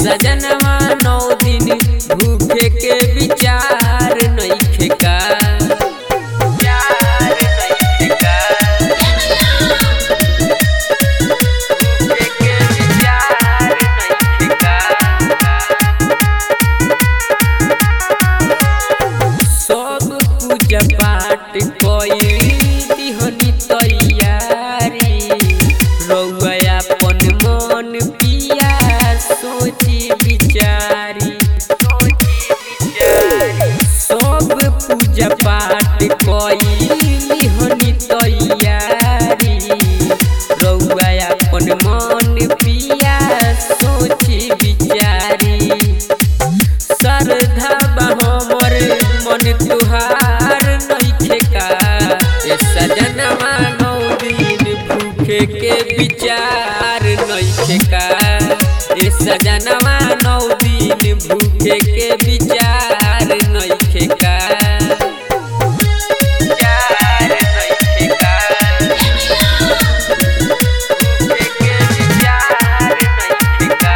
सजनवा नौ दिन भूखे के विचार नइखे का प्यार नइखे का भूखे के विचार नइखे का सब पूजा पाठ कई दिहनी तैयारी रउआ अपन मन पिया सोची विचारी सब पूजा पाठ कई दिहनी तैयारी रउआ अपन मन पिया सोची विचारी श्रद्धा बा हमर मन तुहार नइखे का ए सजनवा नौ दिन भूखे के विचार नइखे का ए सजनवा नौ दिन भूखे के विचार नइखे का विचार नइखे का भूखे के विचार नइखे का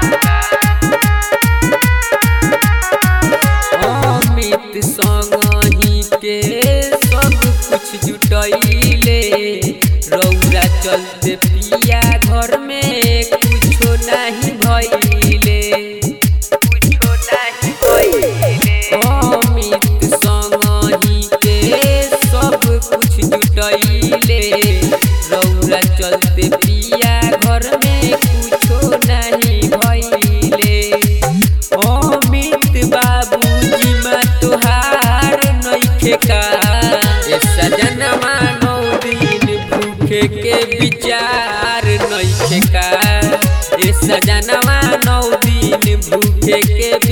अमित संगही के सब कुछ जुटैले रौरा चलते पिया घर में कुछो नहीं भइले कुछो नहीं भइले अमित संगही के सब कुछ जुटैले रौरा चलते पिया घर में कुछो नहीं भइले अमित बाबूजी मा तुहार नइखे का ए सजनवा नौ दिन भूखे के विचार नइखे का ए सजनवा नौ दिन भूखे के